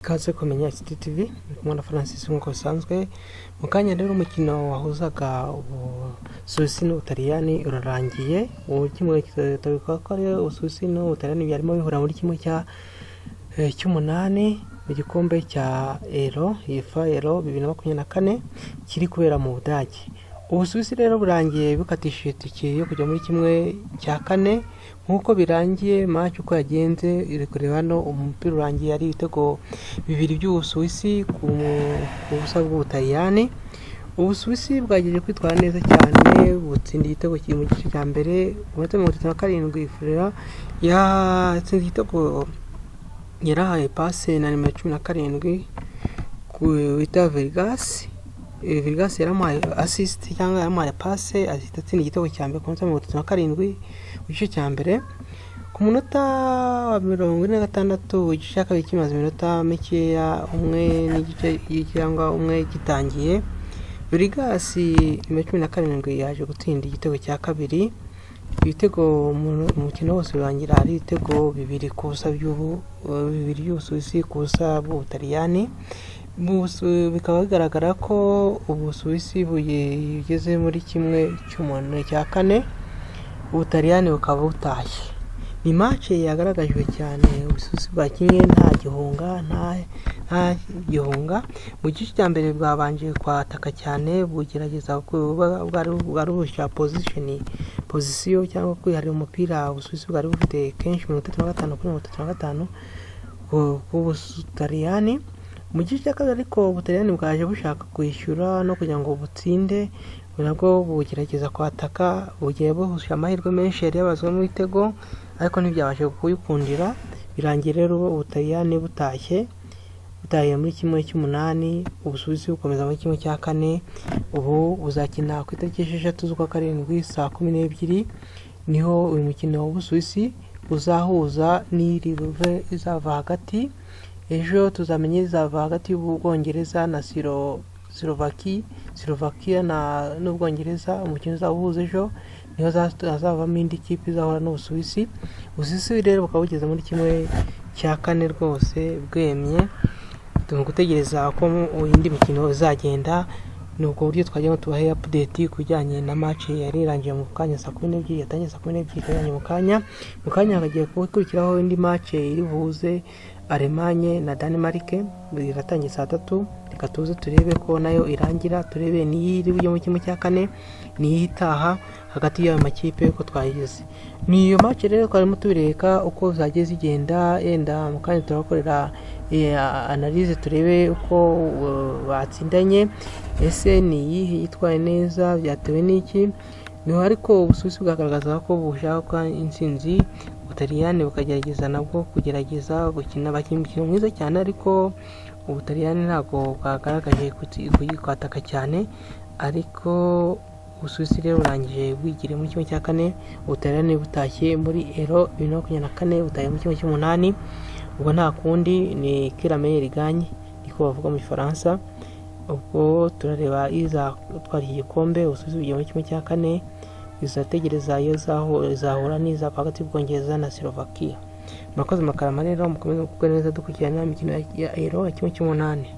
Kaze kumenya City TV ndi kumwe na Francis nk'uko bisanzwe mu kanya rero umukino wahuzaga Ubusuwisi n'Ubutaliyani urarangiye ubu kimwe kitabikwa ko ari Ubusuwisi n'Ubutaliyani byarimo bihura muri kimwe cya eh, cy'umunani mu gikombe cya Euro UEFA Euro bibiri na makumyabiri na kane kiri kubera mu Budage Ubusuwisi rero burangiye bukatishije itike yo kujya muri kimwe cya kane nk'uko birangiye match uko yagenze iri kureba hano umupira urangiye ari ibitego bibiri by'Ubusuwisi ku ku busa bw'Ubutaliyani Ubusuwisi bwagejeje kwitwara neza cyane butsinda igitego kiri mu gice cya mbere umunota mirongo itatu na karindwi Furera yatsinze igitego yarahaye pase na nimero cumi na karindwi ku wita Vegas Vegas yaramuhaye assist cyangwa yaramuhaye pase ahita atsinda igitego cya mbere ku munota mirongo itatu na karindwi ku gice cya mbere ku munota wa mirongo ine na gatandatu igice cya kabiri kimaze iminota mikeya umwe n'igice cyangwa umwe gitangiye burigasi nimero cumi na karindwi yaje gutsinda igitego cya kabiri ibitego mu mukino wose urangira ari ibitego bibiri ku busa by'ubu bibiri by'ubusuwisi ku busa bw'ubutaliyani Busu- bikaba bigaragara ko ubusuwisi bugeze muri kimwe cy'umuntu cya kane ubutaliyani bukaba butashye ni mace yagaragajwe cyane ubususi bwakinnye nta gihunga nta nta gihunga mu gice cya mbere bwabanje kwataka cyane bugerageza kuba- bwari bwari bushya pozishoni pozisiyo cyangwa kwiharira umupira ubususi bwari bufite kenshi mirongo itatu na gatanu kuri mirongo itatu na gatanu ku- k'ubutaliyani mu gice cya kabiri ariko ubutaliyani bwaje bushaka kwishyura no kugira ngo butsinde nabwo bugerageza kwataka bugiye buhusha amahirwe menshi yari yabazwemo ibitego ariko ntibyabashe kuyikundira birangiye rero ubutaliyani butashye butahiye muri kimwe cy'umunani ubusuwisi bukomeza muri kimwe cya kane ubu buzakina ku itariki esheshatu z'ukwa karindwi saa kumi n'ebyiri niho uyu mukino w'ubusuwisi uzahuza n'iri ruve izava hagati ejo tuzamenye izava hagati y'ubwongereza na siro silovaki silovakiya na n'ubwongereza umukino uzahuza ejo niho haza- hazavamo indi kipe izahura n'ubusuwisi ubusuwisi rero bukaba bugeze muri kimwe cya kane rwose bwemye turi gutegereza ko mu- indi mikino izagenda ni ubwo buryo twajyamo tubahe apudeti ku bijyanye na match yari irangiye mu kanya saa kumi n'ebyiri yatangiye saa kumi n'ebyiri ikarangira mu kanya mu kanya hakagiye gukurikiraho indi match iri buhuze alemanye na Denmark iratangiye saa tatu reka tuze turebe ko nayo irangira turebe n'iyi iri bujye mu kimwe cya kane niyo itaha hagati y'ayo makipe uko twayigize ni iyo match rero twarimo tubireka uko zagiye zigenda yenda mu kanya turabakorera eh, analyse turebe uko eh, batsindanye ese ni iyihe yitwaye neza byatewe n'iki niho ariko ubusuwisi bwagaragaza ko bushaka intsinzi ubutaliyani bukagerageza nabwo kugerageza gukina bakina umukino mwiza cyane ariko ubutaliyani ntabwo bwagaragaje kuti- kuyi- kwataka cyane ariko ubusuwisi rero burangije bwigiriye muri kimwe cya kane ubutaliyani butashye muri ero bibiri na makumyabiri na kane butaye muri kimwe cy'umunani ubwo nta kundi ni kirame riganye niko bavuga mu gifaransa ubwo turareba iza gutwara iki gikombe ubusuwisi bugiye muri kimwe cya kane izategereza iyo zahu- izahura n'izava hagati y'ubwongereza na silovakiya murakoze makarama rero mukomeze gukora neza dukurikirana imikino ya ero ya kimwe cy'umunani